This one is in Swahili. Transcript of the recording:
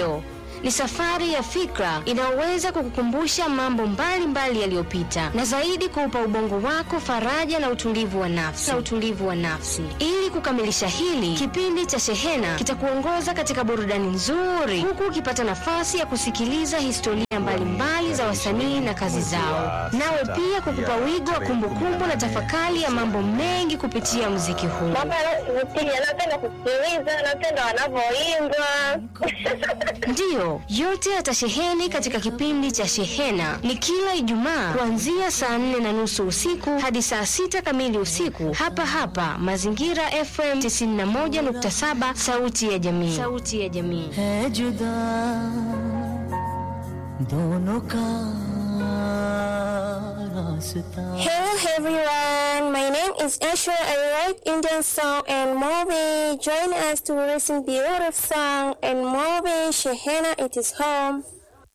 Ndiyo, ni safari ya fikra inayoweza kukukumbusha mambo mbalimbali yaliyopita na zaidi kuupa ubongo wako faraja na utulivu wa nafsi na utulivu wa nafsi. Ili kukamilisha hili, kipindi cha Shehena kitakuongoza katika burudani nzuri, huku ukipata nafasi ya kusikiliza historia mbalimbali za wasanii na kazi zao, nawe pia kukupa wigo wa kumbukumbu na tafakari ya mambo mengi kupitia muziki huu. Mambo yanayovutia, napenda kusikiliza, napenda wanavyoimba. Ndiyo, yote yatasheheni katika kipindi cha Shehena. Ni kila Ijumaa kuanzia saa nne na nusu usiku hadi saa sita kamili usiku, hapa hapa Mazingira FM 91.7, sauti ya jamii. Sauti ya jamii. है जुदा दोनों का रास्ता Hello everyone, my name is Ashwa. I write Indian song and movie. Join us to listen beautiful song and movie. Shehena, it is home.